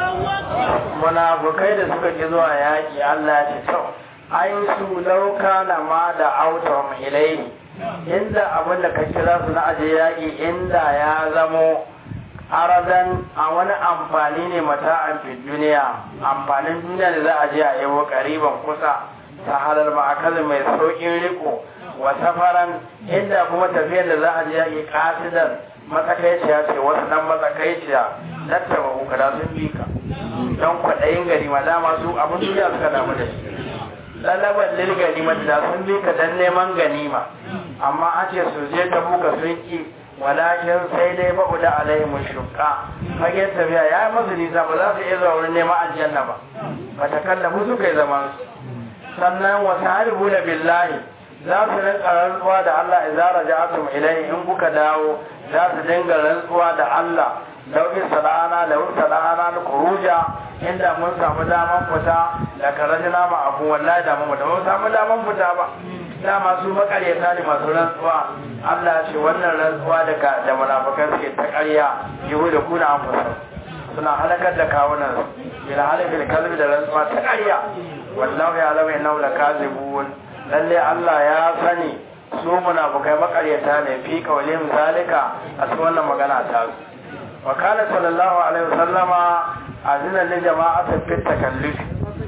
munafukai da suka ki zuwa yaki Allah ya ce to ai su lauka na ma da autom ilai inda abin da ka kira su na aje yaƙi inda ya zamo aradan a wani amfani ne mata amfi duniya amfanin duniya da za a je a yawo ƙariban kusa ta halar ma'akali mai sauƙin riko wa safaran inda kuma tafiyar da za a je yaƙi ƙasidar matsakaiciya ce wasu ɗan matsakaiciya tattaba hukada sun bi ka don kwaɗayin gari ma dama su abin duniya suka damu da shi lalabar lil ganima da sun bi ka dan neman ganima amma an ce su je ta buga sun ki walakin sai dai babu da alaihi mushukka fage tafiya ya yi masu nisa ba za su iya zuwa wurin neman aljanna ba ba ta kallafu su kai zaman su sannan wasu haribu da billahi za su rinka rantsuwa da Allah idza raja'atum ilayhi in kuka dawo za su dinga rantsuwa da Allah lauki salana da wuta salana na kuruja inda mun samu daman fita da karajina ma abu wallahi da mun da mun samu daman fita ba dama su makaryata ne masu rantsuwa Allah ce wannan rantsuwa da ka da munafikan suke ta ƙarya yiwu da kuna an fusa suna halakar da kawunan bil halifil kalbi da rantsuwa ta ƙarya wallahu ya alama innahu lakazibun lalle Allah ya sani su munafikai makaryata ne fi kawalin zalika a cikin wannan magana ta su وكان صلى الله عليه وسلم أذن لجماعة في التكلف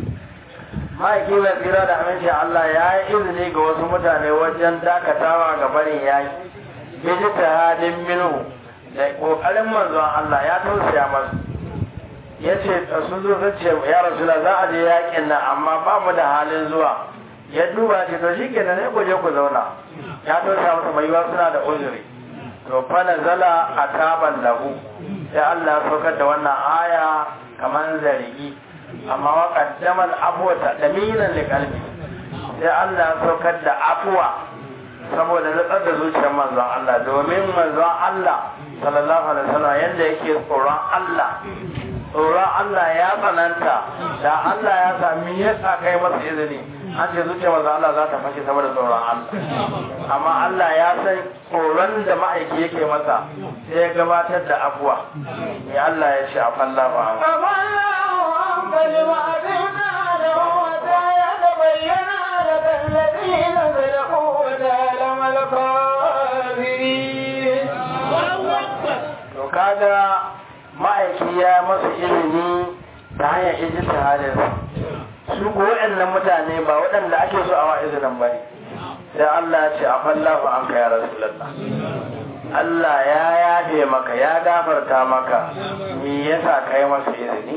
ما yake mai tsira da aminci Allah ya yi izini ga wasu mutane wajen dakatawa ga barin yayi ya ji tahadin minhu da kokarin manzon Allah ya tausaya masu ya ce sun zo sun ce ya rasula za a je yakin nan amma ba mu da halin zuwa ya duba ce to shikenan ne ku je ku zauna ya tausaya masa mai yiwa suna da uzuri to fa nazala ataban lahu sai Allah ya saukar da wannan aya kamar zargi amma wa qaddama al-afwa tadmiran li qalbi sai Allah ya saukar da afwa saboda nutsar da zuciyar manzon Allah domin manzon Allah sallallahu alaihi wasallam yadda yake tsoron Allah tsoron Allah ya tsananta da Allah ya sami ya sa kai masa izini an ce zuciyar manzon Allah za ta fashe saboda tsoron Allah amma Allah ya san tsoron da ma'aiki yake masa sai ya gabatar da abuwa ya Allah ya ce a falla ba الذين صدقوا وتعلم الكافرين to kaga ma'aiki ya masa ilimi ta hanyar ijtihadin su ko waɗannan mutane ba waɗanda ake so a wa izinin ba ne sai Allah ya ce a fallahu an ka ya rasulullah Allah ya yafe maka ya gafarta maka me yasa kai masa izini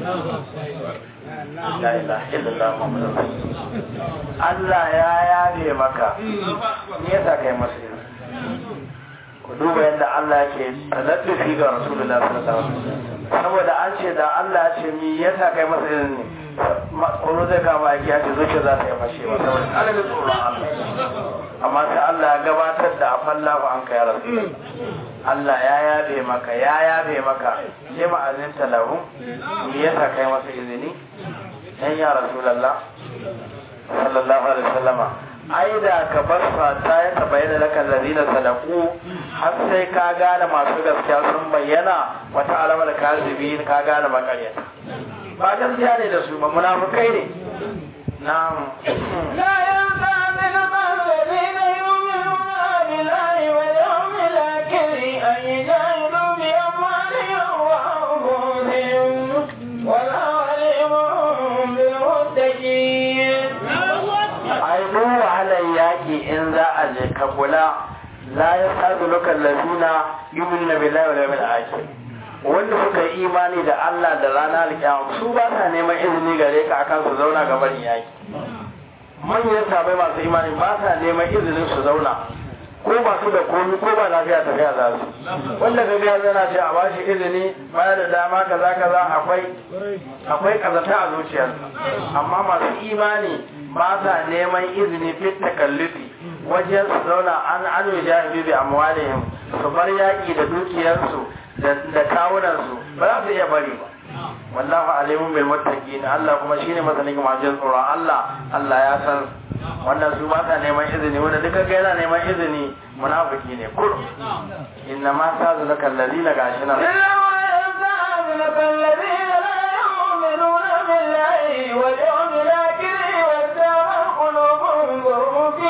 la ilaha illallah muhammadur rasulullah Allah ya yafe maka me yasa kai masa izini ku duba yadda Allah yake taladdufi ga Rasulullah sallallahu alaihi wasallam saboda an ce da Allah ya ce mi yasa kai masa izini tsoro zai kama aiki ya ce zuciya za ta yi fashe ba saboda alamin tsoron Allah amma sai Allah ya gabatar da afalla ba an kai rasu Allah ya yabe maka ya yabe maka sai ma'azin talahu mi yasa kai masa izini dan ya Rasulullah sallallahu alaihi wasallama ai da ka bar fata ya tabayyana laka ladina sadaku har sai ka gane masu gaskiya sun bayyana wata alamar kazibin ka gane makaryata ba gaskiya ne da su ba munafukai ne na'am لا يستأذنك الذين يؤمنون بالله واليوم الآخر أن يجاهدوا بأموالهم وأنفسهم والله عليم بالمتقين ai duk wahalar yaki in za a je ka kula la yasaduka allazina yu'minuna billahi wal yawmil akhir wanda suka yi imani da Allah da ranar alkiyama su ba sa neman izini gare ka akan su zauna gaban yaki manyan sabai masu imani ba sa neman izinin su zauna ko masu da komi ko ba lafiya tafiya za su wanda ga ga zana ce a bashi izini baya da dama kaza kaza akwai akwai kazata a zuciyarsa amma masu imani ba sa neman izini fit takallufi wajen su zauna an anu jahibi bi amwalihim su bar yaki da dukiyarsu da kawunansu ba za su iya bari ba wallahu alimun bil muttaqin Allah kuma shine masanin masu tsoron Allah Allah ya san wannan su ba sa neman izini wanda duka ga yana neman izini munafiki ne kur inna ma sa zalaka allazina gashina إلا ويستأذنك الذين لا يؤمنون بالله واليوم الآخر وارتابت قلوبهم وهم في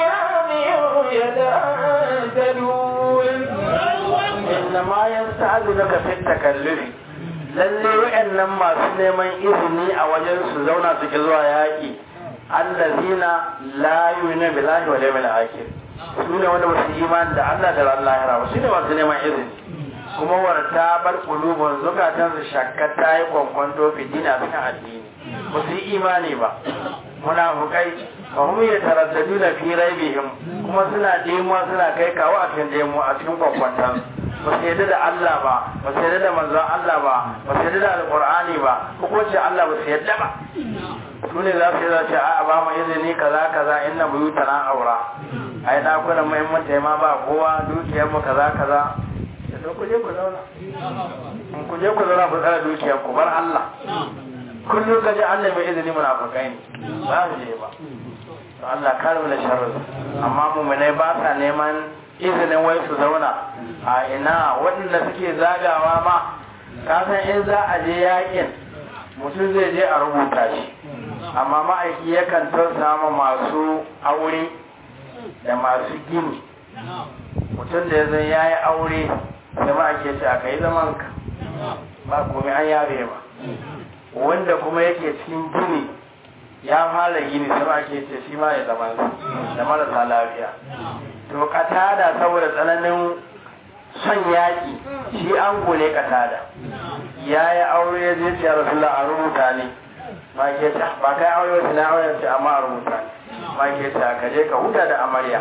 أمرهم يترددون inna ma yasta'dunaka fit takallufi lalle wa'annan masu neman izini a wajen su zauna su ki zuwa yaki allazina la yu'minu billahi wal yawmil akhir su ne wanda basu imani da Allah da ran lahira ba su ne masu neman izini kuma warta bar qulubun zukatan su shakka ta yi kwankwanto fi dina cikin addini ba su yi imani ba munafukai fa hum yataraddaduna fi raibihim kuma suna demuwa suna kai kawo a cikin demuwa a cikin kwankwantan ba su yadda da Allah ba ba su yadda da manzon Allah ba ba su yadda da alqur'ani ba ko ce Allah ba su yadda ba su ne za su yi za ce a ba mu izini kaza kaza inna buyutana aura ai dakunan muhimmanci ma ba kowa dukiyar mu kaza kaza da ku je ku zauna in ku je ku zauna ku tsara dukiyar ku bar Allah kullum ka ji Allah mai izini munafukai ne ba su je ba to Allah kare mu da sharri amma mu'minai ba sa neman izinin wai su zauna a ina waɗanda suke zagawa ma ka san in za a je yakin mutum zai je a rubuta shi amma ma'aiki yakan tausama masu aure da masu gini mutum da ya zai ya yi aure da ma'aiki ce aka yi zaman ka ba komai an yabe ba wanda kuma yake cikin gini ya fara gini sai ake ce shi ma ya zama da marasa lafiya to katada saboda tsananin son yaƙi shi an gole katada ya yi aure ya je ce rasulullah a rubuta ne ma ke ta ba kai aure wasu na aure ce amma a rubuta ne ma ke ta ka je ka huta da amarya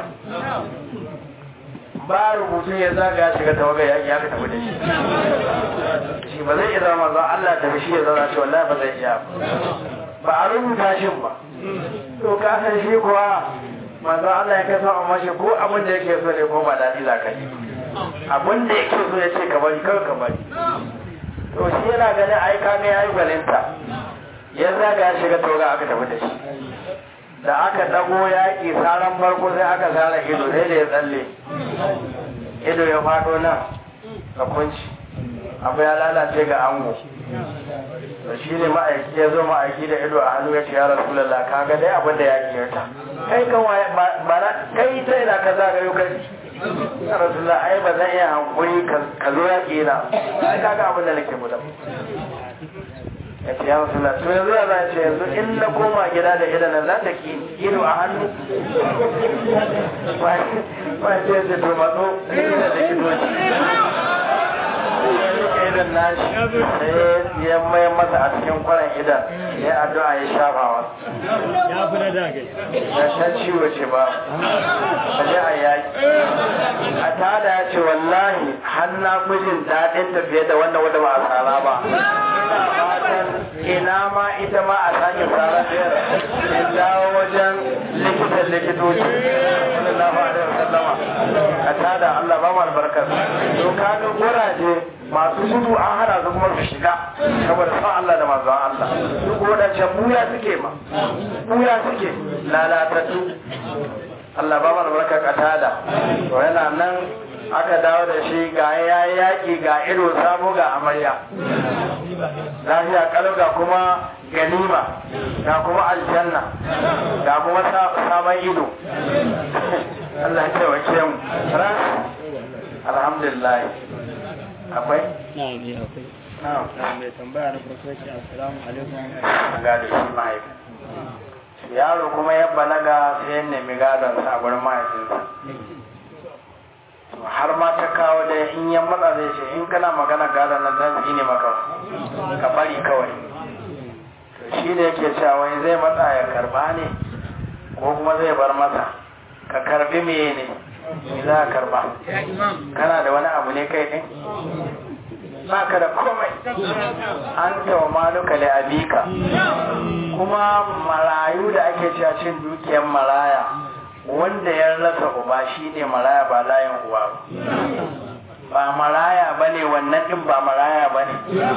ba rubutu ya zaga shiga tawaga yaƙi ya ka tafi da shi shi ba zai iya zama ba Allah ta shi ya zauna ce wallahi ba zai iya ba a rubuta shi ba to ka san shi kuwa manzo Allah ya kai son amma shi ko abin da yake so ne ko ba daɗi za ka yi abin da yake so ya ce ka bari kawai ka bari to shi yana ganin ai ka ga yayi gwalinta ya zaga ya shiga toga aka tafi da shi da aka dago yaƙi saran farko sai aka sara ido sai da ya tsalle ido ya faɗo nan ka kunci abu ya lalace ga ango da shi ne ma'aiki ya zo ma'aiki da ido a hannu ya ce ya rasulallah ka ga dai abin da ya ta kai kan waye ba na kai ta ina ka zagayo kai ya rasulallah ai ba zan iya hankuri ka zo yaƙi na ai ka ga abin da nake gudan ya ce ya rasu to yanzu ya za ce yanzu in na koma gida da idan nan za ta ki ido a hannu ba ce da to matso da likitoci idan nashi sai ya mai masa a cikin kwaran idan ya addu'a ya shafa wa ya fi na daga ya san ciwo ce ba a je a yaki a tada ya ce wallahi har na mijin daɗin tafiye da wannan wanda ba a tsara ba ina fatan ina ma ita ma a sake tsara biyar in dawo wajen likitan likitoci sallallahu alaihi wasallama a tada Allah ba mu albarkar to kaga guraje masu gudu an hana su kuma su shiga saboda son Allah da manzon Allah duk wadancan buya suke ma buya suke lalatattu Allah ba mana barka katada to yana nan aka dawo da shi ga ya yaki ga ido sabo ga amarya lafiya kalau ga kuma ganima ga kuma aljanna ga kuma sabon ido Allah ya taimake mu ras alhamdulillah akwai na ne akwai na mai tambaya na farko ce assalamu alaikum ga da shi mahaifi yaro kuma ya balaga sai ya nemi gadon sa a gurin mahaifinsa har ma ta kawo da in ya matsa zai ce in kana magana gadon nan zan ne maka ka bari kawai to shi da yake cewa wai zai matsa ya karba ne ko kuma zai bar masa ka karbi meye ne me za ka karba kana da wani abu ne kai din ba ka da komai an tawa maluka da abika kuma marayu da ake cewa cin dukiyar maraya wanda ya rasa uba shi ne maraya ba layin uwa ba maraya ba ne wannan ɗin ba maraya ba ne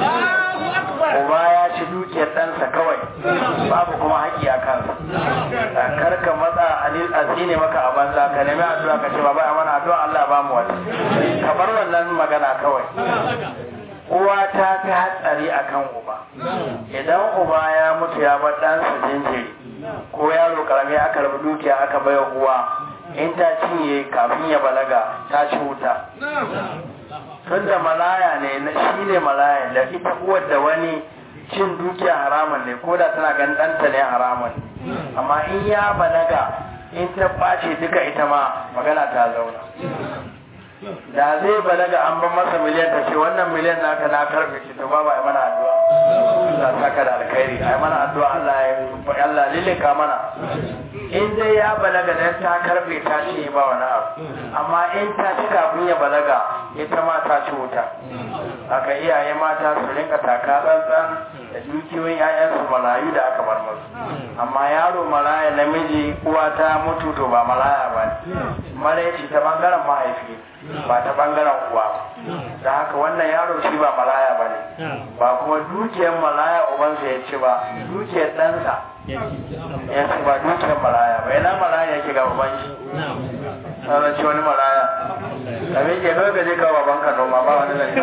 uba ya ci dukiyar ɗansa kawai babu kuma haƙi a kansa kar ka matsa a ne maka a banza ka nemi addu'a ka ce ba ba mana addu'a Allah ba mu wata ka bar wannan magana kawai uwa ta fi hatsari a kan uba idan uba ya mutu ya bar ɗansa jinjiri ko yaro karami aka rabu dukiya aka baiwa uwa in ta cinye kafin ya balaga ta ci wuta tun da malaya ne shi ne malaya da ita uwar da wani cin dukiya haramun ne ko da tana ganin ɗanta ne haramun amma in ya balaga in ta ɓace duka ita ma magana ta zauna da zai balaga an ban masa miliyan ta ce wannan miliyan naka na karfe shi to babu ai mana addu'a Allah saka da alkhairi ai mana addu'a Allah ya Allah lilika mana in dai ya balaga dan ta karfe ta ce ba wani abu amma in ta ci kafin ya balaga ita ma ta ci wuta haka iyaye mata su rinka taka tsantsan da dukiyoyin 'ya'yansu marayu da aka bar musu amma yaro maraya namiji uwa ta mutu to ba maraya ba ne maraici ta bangaren mahaifi ba ta bangaren uwa da haka wannan yaro shi ba maraya ba ne ba kuma dukiyar maraya ubansa ya ci ba dukiyar ɗansa ya ci ba dukiyar maraya ba yana maraya yake ga uban shi sauran ci wani maraya da me ke kawai gaje kawo babanka noma ba wani zai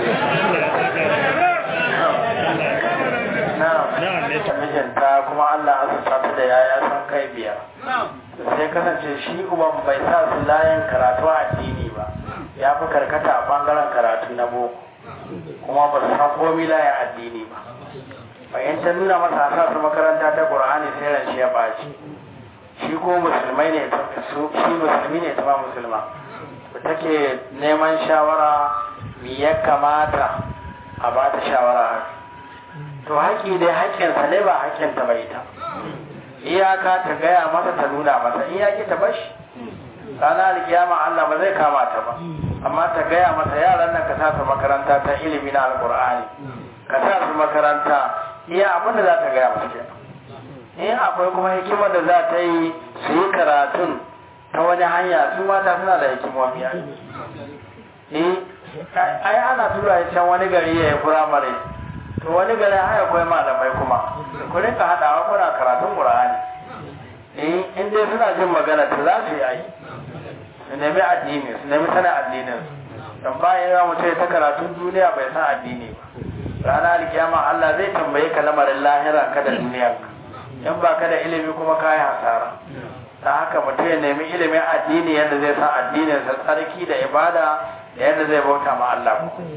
na mijinta kuma Allah azurta ta da yaya san kai biyar sai kasance shi uban bai sa su layin karatu a addini ba ya fi karkata a bangaren karatu na boko kuma ba su san komi layin addini ba bayan ta nuna masa sa su makaranta ta qur'ani sai ran shi ya baci shi ko musulmai ne shi musulmi ne ta ma musulma take neman shawara me ya kamata a ba ta shawara haka to haƙi dai haƙƙinsa ne ba haƙƙinta bai ta iyaka ta gaya masa ta nuna masa in yaƙi ta bashi ranar alkiyama Allah ba zai kama ta ba amma ta gaya masa yaran nan ka sa su makaranta ta ilimi na alƙur'ani ka sa su makaranta iya abin da za ta gaya masa kenan in akwai kuma hikimar da za ta yi su yi karatun ta wani hanya su mata suna da hikimomi eh ai ana tura ya can wani gari ya yi firamare to wani gari haya akwai malamai kuma ku rinka haɗawa kuna karatun ƙur'ani eh in dai suna jin magana to za su yi ai su nemi addini su nemi sanin addinin don bayan ya mutu ya ta karatun duniya bai san addini ba rana alkiyama Allah zai tambaye ka lamarin lahira ka da duniya in ba ka da ilimi kuma ka yi hasara ta haka mutum ya nemi ilimin addini yadda zai san addinin sa tsarki da ibada da yadda zai bauta ma Allah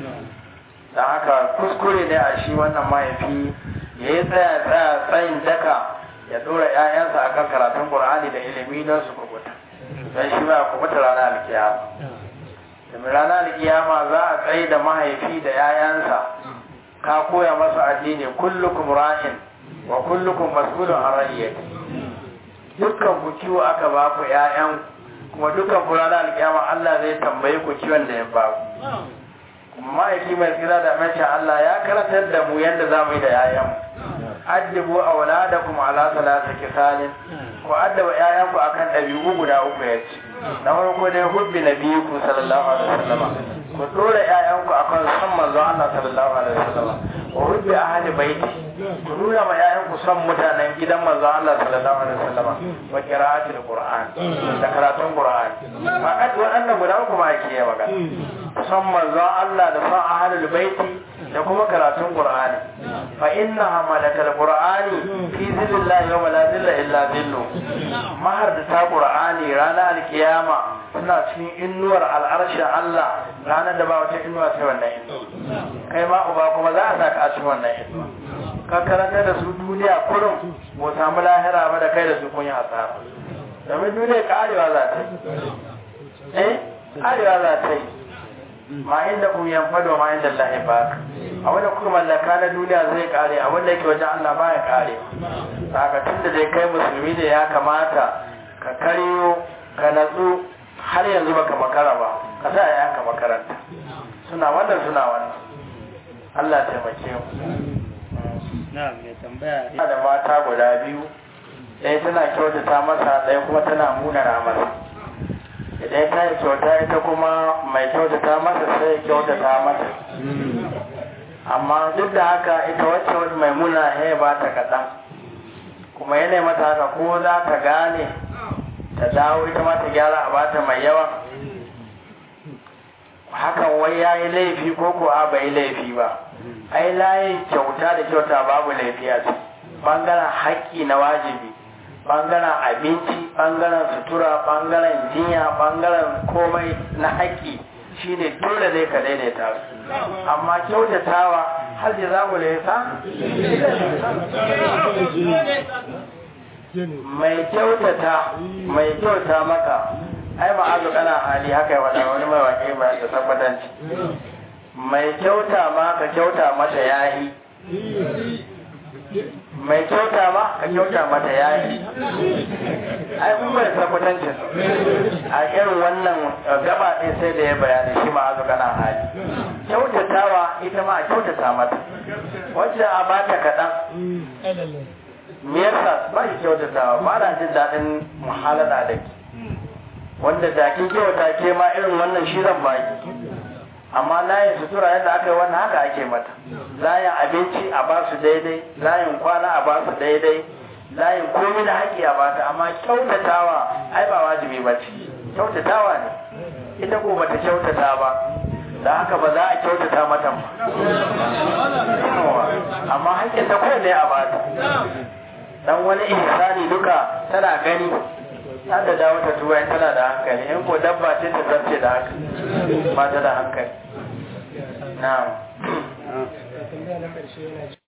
ta haka kuskure ne a shi wannan mahaifi ya yi tsaya tsaya tsayin daka ya dora 'ya'yansa akan karatun Qur'ani da ilimi don su kubuta don shi ba kubuta ranar alkiyama domin ranar alkiyama za a tsaye da mahaifi da 'ya'yansa ka koya masa addini kullukum ra'in wa kullukum mas'ulun an ra'iyati dukkan ku kiwo aka ba ku 'ya'yan kuma dukkan ku ranar alkiyama Allah zai tambaye ku kiwon da ya ba ku mahaifi mai tsira da mace Allah ya karatar da mu yadda za mu yi da 'ya'yan addibu auladakum ala salati kisalin ku addaba 'ya'yanku akan ɗabi'u guda uku ya ce na farko dai hubbi nabiyiku sallallahu alaihi wasallam ku dora ƴaƴanku akan san manzo Allah sallallahu alaihi wasallam wa hubbi ahli baiti ku nuna ma ƴaƴanku san mutanen gidan manzo Allah sallallahu alaihi wasallam wa qira'atul qur'an da karatun qur'an faqat waɗannan guda uku ma ake yi magana san manzo Allah da san ahlul baiti da kuma karatun qur'ani fa innaha malakal qur'ani fi zillallahi yawma la zilla illa zillu mahar da ta qur'ani ranar alkiyama suna cikin innuwar al'arshin Allah ranar da ba wata innuwa sai wannan innuwa kai ma uba kuma za a saka a cikin wannan innuwa ka karanta da su duniya kurum ko samu lahira ba da kai da su kun yi hasara domin duniya karewa za ta yi eh karewa za ta yi ma inda kun yanfado ma inda Allah ya baka a wanda kuka mallaka na duniya zai kare a wanda yake wajen Allah ba ya kare saka tunda dai kai musulmi ne ya kamata ka karyo ka natsu har yanzu baka makara ba ka sa yayanka makaranta suna wannan suna wannan Allah taimake mu na mai tambaya ina da mata guda biyu ɗaya tana kyautata masa ɗaya kuma tana munana masa idan ta yi kyauta ita kuma mai kyautata masa sai ya kyautata mata amma duk da haka ita wacce wani mai muna ya ba ta kaɗan kuma yana mata haka ko za ta gane ta dawo ita ma ta gyara a bata mai yawa hakan wai ya yi laifi ko ko a bai laifi ba ai layin kyauta da kyauta babu laifi a ciki bangaren haƙƙi na wajibi bangaren abinci bangaren sutura bangaren jinya bangaren komai na haƙƙi shine dole ne ka daidaita su amma kyautatawa har da za mu laisa mai kyautata mai kyauta maka ai ma'azu kana hali haka ya wada wani mai waƙe ba da tabbatanci mai kyauta ma ka kyauta mata yahi mai kyauta ma ka kyauta mata yayi ai kun bai tabbatanci a irin wannan gaba ɗin sai da ya bayani shi ma azu kana hali kyautatawa ita ma a kyautata mata wacce a bata kaɗan me yasa ba shi kyautatawa ba na jin daɗin muhalala da ke wanda da kin kyauta ke ma irin wannan shi zan baki amma layin sutura yadda aka yi wannan haka ake mata layin abinci a ba su daidai layin kwana a ba su daidai layin komai da haƙi a ba ta amma kyautatawa ai ba wajibi ba ce kyautatawa ne ita ko bata kyautata ba da haka ba za a kyautata mata ba amma haƙƙin ta ne a ba ta dan wani ihsani duka tana gani ta da dawo ta tuwa tana da hankali in ko dabba ce ta zarce da haka ba ta da hankali na'am